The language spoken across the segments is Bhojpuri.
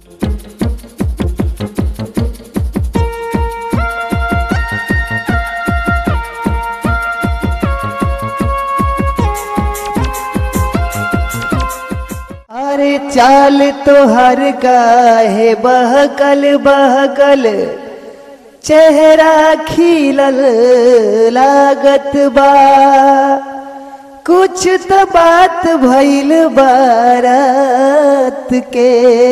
अरे चाल तोहर काहे बहकल बहकल चेहरा खिलल लागत बा कुछ तो बात भइल बारात के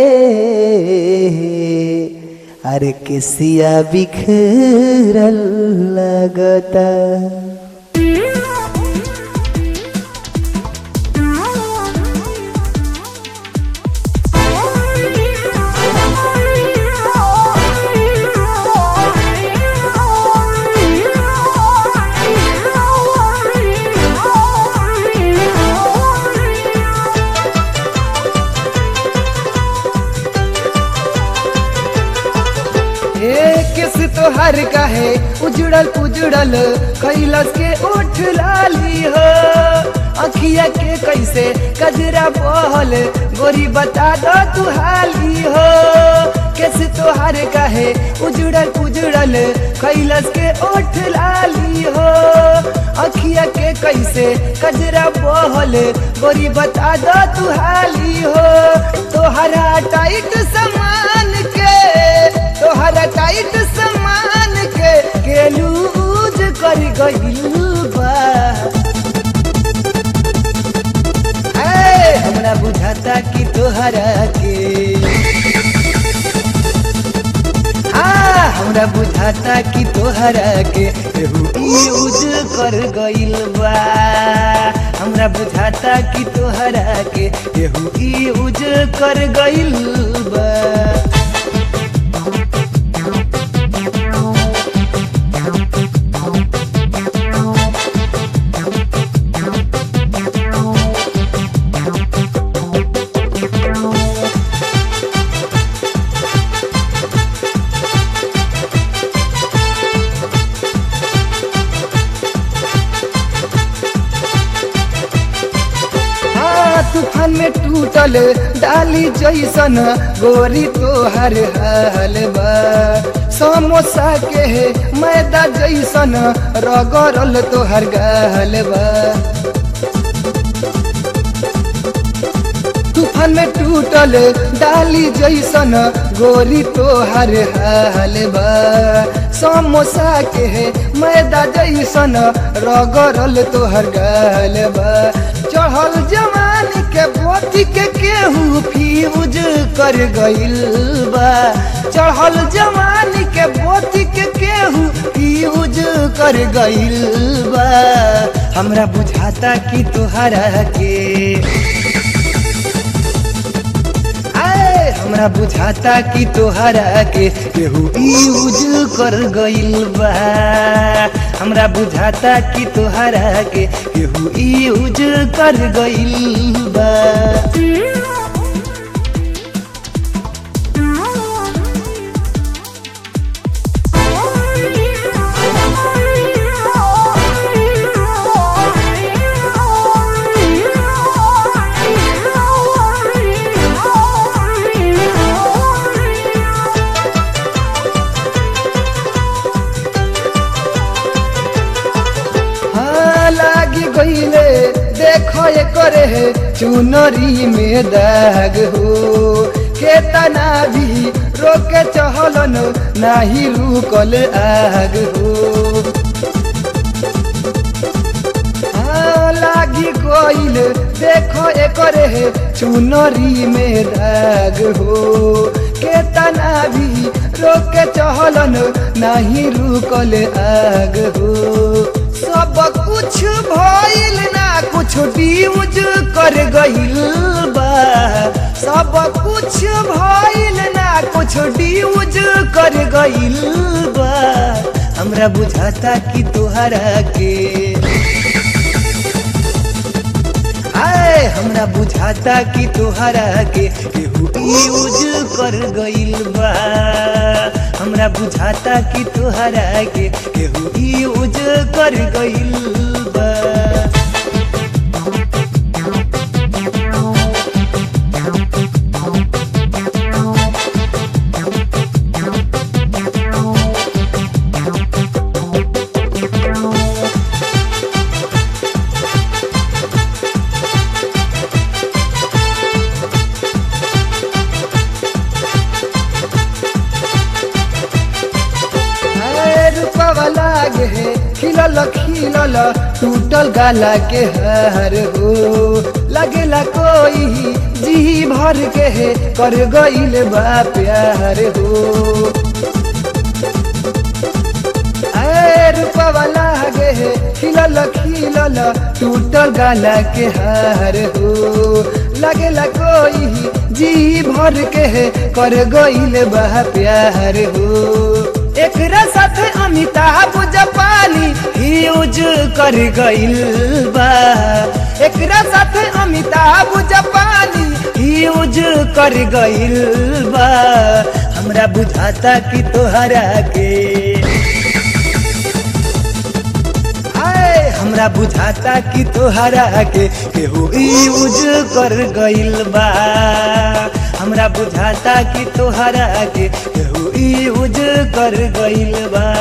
अरे किसिया बिखरल लगता ए किस तोहर काहे उजड़ल उजड़ल कैलस के उठ लाली हो अखिया के कैसे कजरा बहल गोरी बता दो तू हाली हो किस तोहर काहे उजड़ल उजड़ल कैलस के उठ लाली हो अखिया के कैसे कजरा बहल गोरी बता दो तू हाली हो तोहरा टाइट समान के तोहरा टाइट समान के के लूज कर गइल बा ए, हमरा बुझाता कि तोहरा के हाँ हमरा बुझाता कि तोहरा के केहू यूज कर गइल बा हमरा बुझाता कि तोहरा के केहू यूज कर गइल बा हाँ तूफान में टूटल डाली जैसन गोरी तोहर हाल बा समोसा के मैदा जैसन रगड़ल तोहर गाल बा तूफान में टूटल डाली जैसन गोरी तोहर हाल बा समोसा के मैदा जैसन रगड़ल तोहर गाल बा चढ़ल जवानी के बोती के केहू फ्यूज कर गइल बा चढ़ल जवानी के बोती के केहू फ्यूज कर गइल बा हमरा बुझाता कि तोहरा के आए, हमरा बुझाता कि तोहरा के केहू यूज कर गइल बा हमरा बुझाता कि तोहरा के केहू यूज कर गइल बा हाँ लागी गईले देखो ये करे है चुनरी में दाग हो केतना भी रोके चहलन नाही रुकल आग हो हाँ, लागी गईल देखो एकरे है चुनरी में दाग हो केतना भी रोके चहलन नाही रुकल आग हो सब कुछ भइल ना कुछ ड्यूज कर गइल बा सब कुछ भइल ना कुछ ड्यूज कर गइल बा हमरा बुझाता कि तोहरा के आए हमरा बुझाता कि तोहरा के केहू यूज कर गइल बा हमरा बुझाता कि तोहरा के केहू यूज कर गइल बा के है खिलल खिलल टूटल गाला के हर हो लगेला कोई जी भर के है कर गईल बा प्यार हो ऐ रूपवा लागे है खिलल खिलल टूटल गाला के हार हो लगेला कोई जी भर के है कर गईल बा प्यार हो एकरा साथे अमिताभ जपाली यूज कर गईल बा एकरा साथे अमिताभ जपाली यूज कर गईल बा हमरा बुझाता कि तोहरा के आए हमरा बुझाता कि तोहरा के केहू यूज कर गईल बा हमरा बुझाता कि तोहरा के केहू यूज कर गईल बा